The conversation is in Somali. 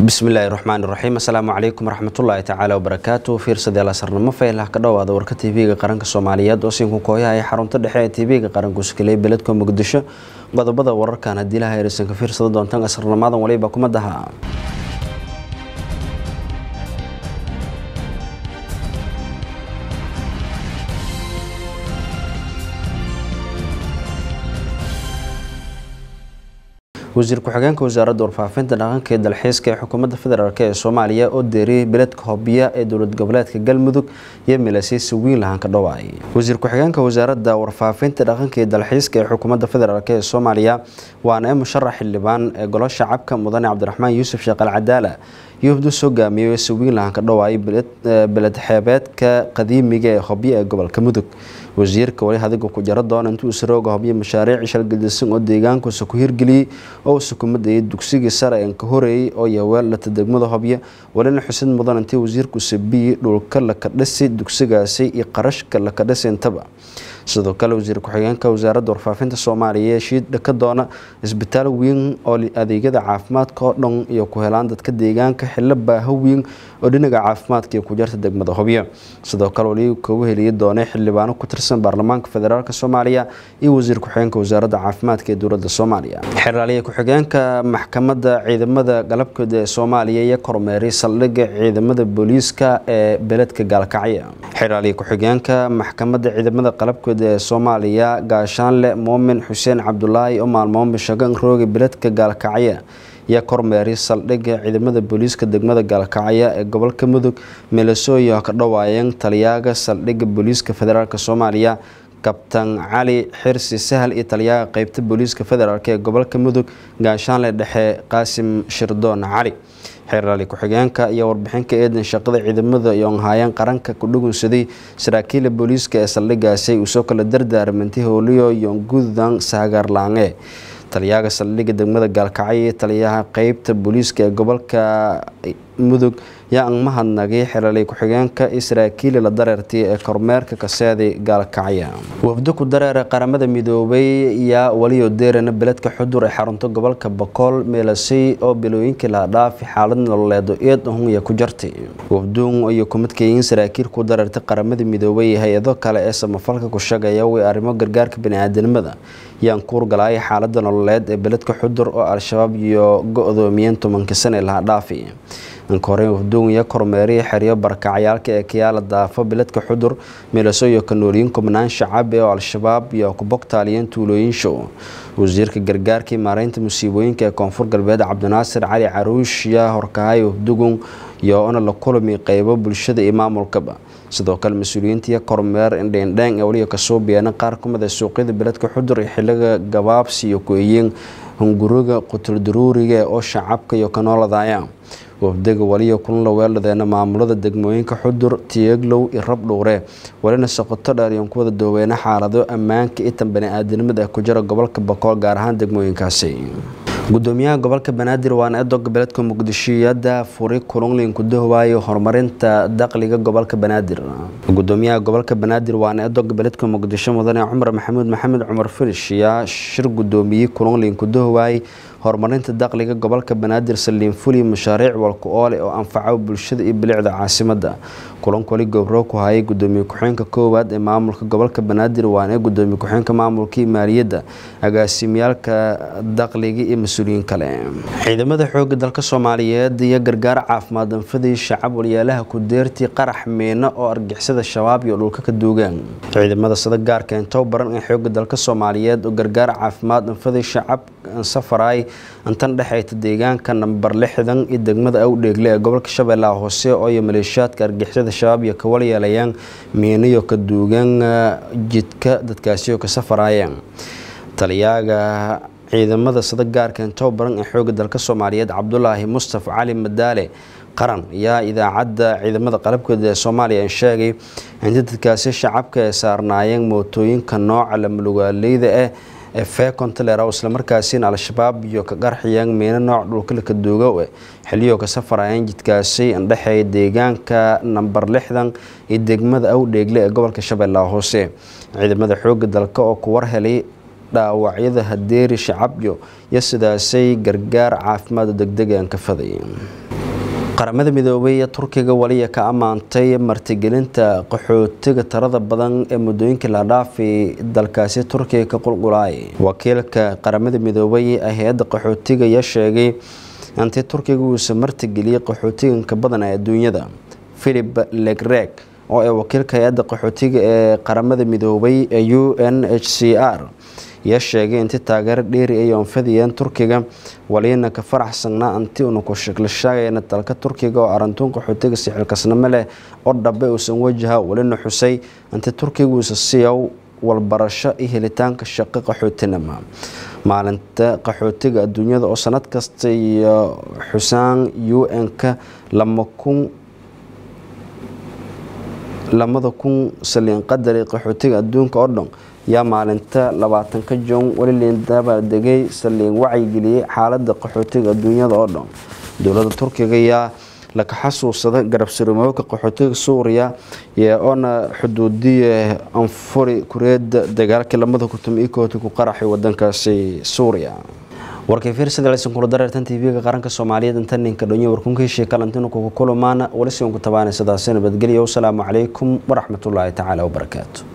bismillaahi raxmaani raxiim assalaamu calaykum waraxmatullaahi tacaala wabarakaatu fiirsadeel asarnimo faylah ka dhowaada warka tv-ga qaranka soomaaliyeed oo siinku kooyaha ee xarunta dhexe ee tv-ga qaranku sakeley beledka muqdisho qodobada wararkan haddii laha ereysan ka fiirsada doontaan asarnimadan waliba kuma daha wasiir ku-xigeenka wasaaradda warfaafinta dhaqanka ee dalxiiska ee xukuumadda federaalk ee soomaaliya oo deeriyey beledka hobya ee dowlad goboleedka galmudug iyo milaseysi wiinlahan ka dhawaay wasiir ku-xigeenka wasaaradda warfaafinta dhaqanka ee dalxiiska ee xukuumadda federaalk ee soomaaliya waana ee musharax xildhibaan ee golo shacabka mudane cabdiraxmaan yuusuf sheekh alcadaala yuhdu hogaamiyey sawiinlahan ka dhawaay beled xeebeedka qadiimiga ee hobyo ee gobolka mudug wasiirka wali hadiga ku jaro doona intuu isrooga hobyo mashaariic shalgadisan oo deegaankuusa ku hirgeliyey oo sukumadayay dugsigii sare een ka horeeyey oo yaweellata degmada hobyo walina xusid mudan intii wasiirku sabiyey dhulka laka dhisi dugsigaasi iyo qarashka laka dhisi intaba sidoo kale wasiir ku-xigeenka wasaaradda warfaafinta soomaaliya shiid dhaka doona isbitaal weyn oo adeegyada caafimaadka oo dhan iyo ku helaan dadka deegaanka xillo baaho weyn oo dhinaca caafimaadka iyo ku jarta degmada hobyo sidoo kale wali kagu heliyi doonay xildhibaano ku tirsan baarlamaanka federaalk soomaaliya iyo wasiir ku-xigeenka wasaaradda caafimaadka ee dowladda soomaaliya xeraaliye ku-xigeenka maxkamadda ciidamada galabkooda ee soomaaliya iyo kormeeray saldhigga ciidamada booliiska ee beledka gaalkacyo xeraaliye ku-xigeenka maxkamadda ciidamada qalabkooda ee soomaaliya gaashaanle muumin xuseen cabdulaahi oo maalmoon bishagan rooga beledka gaalkacyo iyo kormeeri saldhigga ciidamada booliiska degmada gaalkacyo ee gobolka mudug milasooyo ka dhawaayeen taliyaaga saldhigga booliiska federaalk soomaaliya kabtan cali xirsi sahal iyo taliyaaga qeybta booliiska federaalk ee gobolka mudug gaashaanle dhexe qaasim shirdoon cali xeeraali ku-xigeenka iyo warbixinka eedan shaqada ciidamada yoonhaayeen qaranka ku dhugunsaday saraakiila booliiska ee saldhigaasi uu soo kala dardaarmantay hooliyo yoongudan saagaarlaange taliyaaga saldhigga degmada gaalkacyo iyo taliyaha qeybta booliiska ee gobolka mudug yaa ang mahadnagay xelalay ku-xigeenka iyo saraakiili la dareertay ee kormeerka kaseeday gaalkacyo wafdo ku dareera qaramada midoobay yaa waliyo deerana beledka xudur ee xarunta gobolka bokool meelasay oo bilooyinkii laha dhaafi xaalad nololeedo eed ahunya ku jartay wafduun iyo kumadkeeyin saraakiil ku dareertay qaramada midoobay hay-ado kale ee samafalka ku shagaya way arrimo gargaarka bani-aadanimada yaan kuurgalaaya xaalada nololeed ee beledka xudur oo al-shabaab iyo go-doomiyeen tobankii sane laha dhaafi inka hore wafduunya kormeeriya xeryo barakacyaalka ee kayaala daafo beledka xudur milaso iyo kanooliyin kubnaan shacab ee oo al-shabaab iyo ku bogtaaliyeen tuulooyin show wasiirka gargaarkii maareynta musiibooyinka ee koonfur galbeed cabdinaasir cali caruush yaa horkahay wafdugun iyo ona la kulami qeybo bulshada iyo maamulkaba sidoo kale mas-uuliyiintiiyo kormeer indheendheeng ee waliya kasoo biyaana qaar ka mid a suuqyada beledka xudur iyo xiliga gabaabsi iyo ku-eeyeen hunguriga qutuldaruuriga oo shacabka iyo kanooladaaya wafdaga waliya kulan la weeldhadeena maamulada degmooyinka xudur tiyeglow iyo rabdhuure walina soqoto dheer iyoon ku wada dooweena xaalado ammaanka itan bani-aadanimada ee ku jira gobolka bokool gaar ahaan degmooyinkaasi gudoomiyaha gobolka banaadir waana edoga beledka muqdishiyada furi kulunlin ku dahwaayo horumarinta dakhliga gobolka banaadir gudoomiyaha gobolka banaadir waana edoga beledka muqdisho mudane cumar maxamuud maxamed cumar filish yaa shir gudoomiyey kulunlin ku dahwaay horumarinta dakhliga gobolka banaadir saliin fuli mashaariic walku oole oo anfaca bulshada iyo bilicda caasimada kulanka wali gobro ku hayay gudoomiye ku-xeenka koowaad ee maamulka gobolka banaadir waana gudoomiye ku-xeenka maamulka iyo maaliyadda agaasimyaalka dakhliga iyo mas-uuliyiin kale ciidamada xooga dalka soomaaliyeed iyo gargaar caafimaad anfadii shacab walyaalaha ku deertii qarax miino oo argixisada shabaab iyo dhulka ka duugaan ciidamada sada gaarka intou baran ee xooga dalka soomaaliyeed oo gargaar caafimaad anfadii shacab safaraay intan dhexeyta deegaanka nambar lixdan iyo degmada awdheegle ee gobolka shabeellaha hoose oo iyo maleeshiyaadka argixisada shabaab iyo kawal yeelayaan miinayo ka duugan jidka dadkaasioo ka safaraayeen taliyaaga ciidamada sada gaarka intou baran ee xooga dalka soomaaliyeed cabdulaahi mustafa cali madaale qaran yaa idaacadda ciidamada qalabkooda ee soomaaliya sheegay inta dadkaasi shacabka ay saarnaayeen mootooyinka nooca lamalugaaleyda ah ee feekontalera islamarkaasina al-shabaab iyo ka qarxiyeen miino nooc dhulkalaka duugo xiliyo ka safarayeen jidkaasi indhexeeya deegaanka nambar lixdan iyo degmada awdheegle ee gobolka shabeellaha hoose ciidamada xooga dalka oo ku war helay dhaawacyada hadeeri shacabyo iyo sidaasay gargaar caafimaad degdega aan ka faday qaramada midoobay ee turkiga waliya ka ammaantay martigelinta qaxootiga tirada badan ee muddooyinkii la dhaafay dalkaasi turkiga ka qulqulaay wakiilka qaramada midoobay ee hay-adda qaxootiga ayaa sheegay intii turkiga uusa martigeliyey qaxootiganka badan ee adduunyada philip legreg oo ee wakiilka hay-adda qaxootiga ee qaramada midoobay ee u n h c r ayaa sheegay intii taageero dheeri ay oonfadiyeen turkiga waliyana ka faraxsanaa anti una ku shaqlashaagayna dalka turkiga oo arintuun qaxootiga sixilkasnimo leh oo dhabe uusan wajaha walina xusay inti turkiga uusa siiyow walbarasho iyo helitaanka shaqo qaxootinima maalinta qaxootiga adduunyada oo sanad kasta iyo xusaan u n-ka lama kun lamada kun saliin qadari qaxootiga adduunka oo dhan yaa maalinta labaatanka jon weli liindaba degay saliin wacyigeliyey xaalada qaxootiga adduunyada oo dhan dowlada turkiga yaa laka xasuusada garabsirmooka qaxootiga suuriya oona xuduudiya anfuri kureeda dagaalkii lamada kutum ikooti ku qaraxay wadankaasi suuriya warkay fiirsadaleysan kula dareertan tv-ga qaranka soomaaliyeed inta ninka dhonyo warkunkiishii kalantinu kugu kulumaana weli si unku tabaanay sidaasi nabadgelyo wasalaamu calaykum waraxmatullaahi tacaala wabarakaatu